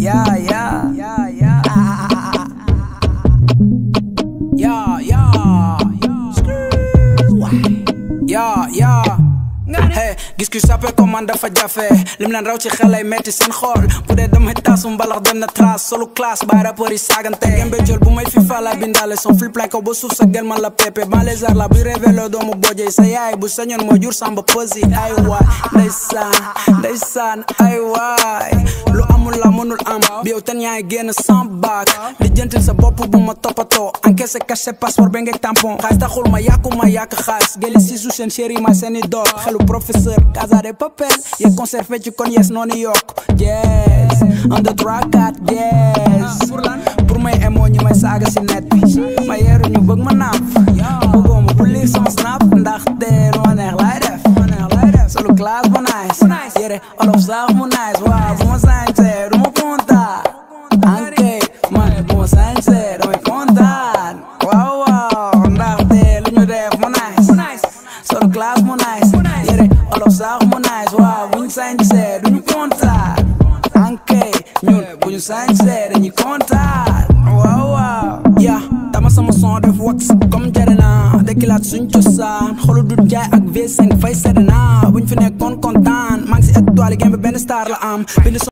yeah, yeah, yeah, yeah. Yeah, yeah. Yeah, yeah. Hey, gis ku sape ko man dafa jafe lim leen raw ci xel ay metti seen xool bu dee damay taasu mbalax dem na trace solu classe bay rapport yi saagante gembe jël bu may fi fala bindaale son flip like ko ba suuf sa gel man la pepe ban les arts la buy révélo doomu bojey sa yaay bu sañoon moo jur samba posi ay waay ndeysaan ndeysaan ay waay lu amul la mënul am bi yow ten yaay génn sans bac di jëntil sa bopp bu ma toppatoo encaissé caché passeport ba ngeeg tampon xaalis taxul ma yàqu ma yàq xaalis geli si su seen chéri ma seeni dool xelu professeur casa de papel ye conservé ci kon yes noonu yokk yes on the track at yes pour may emoo ñu may saaga si net bi ma yeeru ñu bëgg ma naaf bëggoo ma bu lire sama snap ndaxte lu ma neex laay def solo classe bu nice yére olof sax mu nice waaw bu ma sañsee du ma kontaan ankay man bu ma sañsee damay kontaan waaw waaw ndaxte lu ñu def mu nice solo classe mu nice yére olof sax mu nice waaw bu ñu sañsee du ñu kontaan ankay ñun bu ñu sañsee dañuy kontaan waaw waaw ya dama sama son def wax comme jarena dekilaat suñ cosaan xolu du jaay ak V5 fay sedena buñ fi nekkoon kontaan maa ngi si étoile game bi benn star la am bind